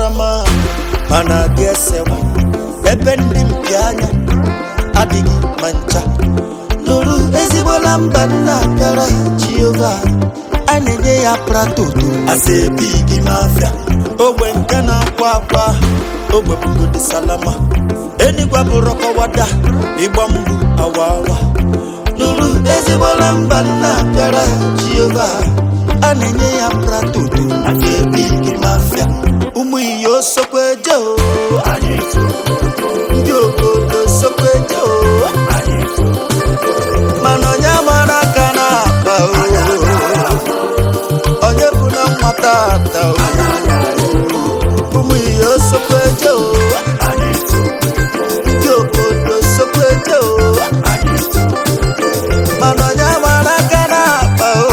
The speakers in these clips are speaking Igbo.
mara mma mana adị esewa ebe ndị mpi anya adịghị ma ncha nụrụ ezigbola mba nna bịara jehova a na-enye ya pratoto asa ebi gị mafia ogbe nke na-akwa akwa ogbe bugodi salama enigwa bụrụ kọwada ịgba mgbu awa awa nụrụ ezigbola mba nna bịara jehova a na-enye ya pratoto asa ebi gị mafia ụmụ iyo sokweje o ndị obodo sokweje o mana onye mara aka na-akpa o onye bụ na nwata ata o ụmụ ihe sokweje o ndị obodo sokweje o mana onye mara aka na-akpa o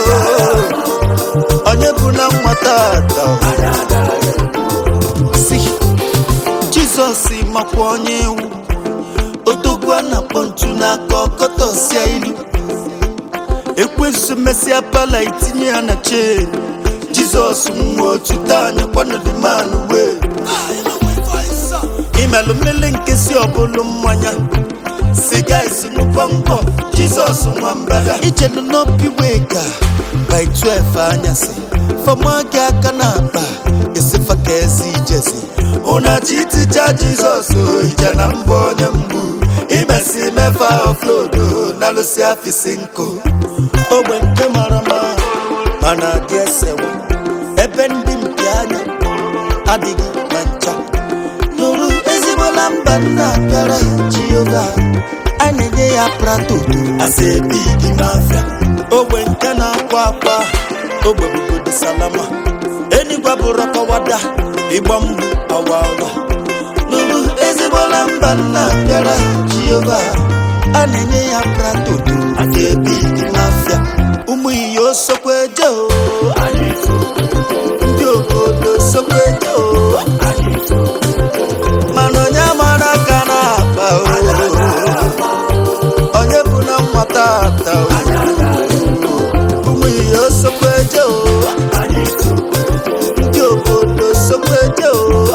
onye bụ na nwata ata o si jizọs makwa onye iwu odogwu a na-akpọ ntu n'aka ọkọtọsia ilu ekwensu mesịa pala itinye ya na chen jizọs nwa otu taa nyekwanụdịmanụ wee imelụ mmele nkesi ọbụlụ mmanya siga isi nnukwu mbọ jizọs nwa mbada ichenụ n'obi wee ga by 12 anyasị fọma gị aka na akpa esifa ka ezi ijezi ụnachi itija jizọs ije na mbọ onye mgbu imesi mefa oflodo na lụsi afisi nkụ ogbe nke mara mma mana adị esewa ebe ndị mpi anya adịghị ma ncha nụrụ ezigbola mba nna bịara jehova a na-enye ya pratoto asa ebi gị mafia ogbe nke na-akwa akwa ogbe bugodi salama enigwa bụrụ kọwada ịgba mgbu awa awa nụrụ ezigbola mba nna bịara jehova a na-enye ya pratoto asa ebi gị mafia ụmụ iyo sokweje o ndị obodo sokweje o mana onye mara aka na-akpa o onye bụ na nwata ata o ụmụ ihe sokweje o ndị obodo sokweje o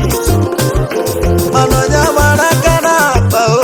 mana onye mara aka na-akpa o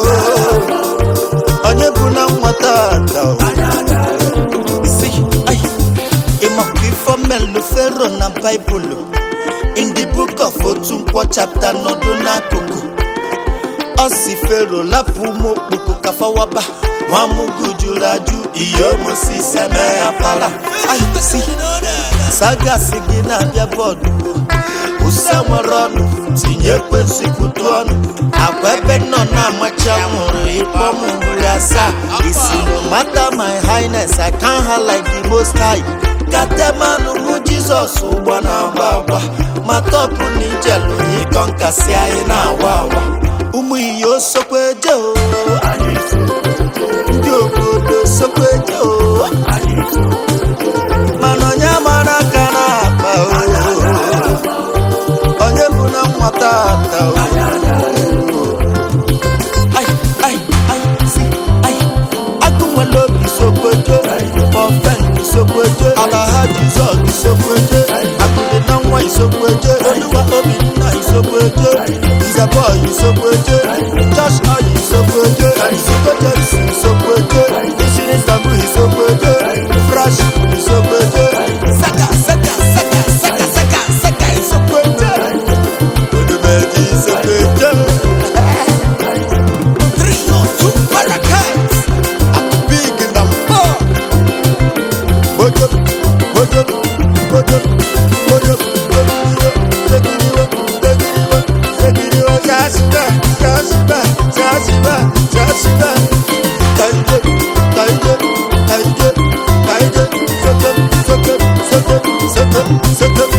onye bụ na nwata ata o si ai ịmakwa ifo melu fero na baịbụlụ in the book of otu nkwọ chapter nọdụ n'akụkụ ọ si fero lapụ ụmụ okpoko kafawaba nwamụgụ jụrụ ajụ ihe omosis eme ya para si sagasi gị na-abịa bọọdụ ụsa nwere ọnụ tinye ekwensịkwutu ọnụ agwa ebe nọ na-amachi anwụrụ ịkpọ m nri asaa isi no matter my highness I can't hide like the most high katemanụ mụ jizọs ụgbọ na-agba agba ma tọpụ na ijelu ịkọ nkasi anyị na-awa awa ụmụ iyo sokweje o ndị obodo sokweje o mana onye mara aka na-akpa o onye bụ na nwata ata o Ai, ai, ai, si, ai. agụ nwere obi sokweje ofen isokweje alaha jizọs isokweje akụdị na nwa isokweje oluwa obinna isokweje nzebọ isokweje josh oyi isokweje isokweje isi isokweje ishiri ntabu isokweje fresh isokweje saka saka saka saka saka saka isokweje odumeji isokweje three or two parakeets big in the mall Mojo, mojo, mojo, mojo, segiriwo, segiriwo, segiriwo, jasiba, jasiba, jasiba, jasiba. Kaide, kaide, kaide, kaide, soke, soke, soke, soke, soke.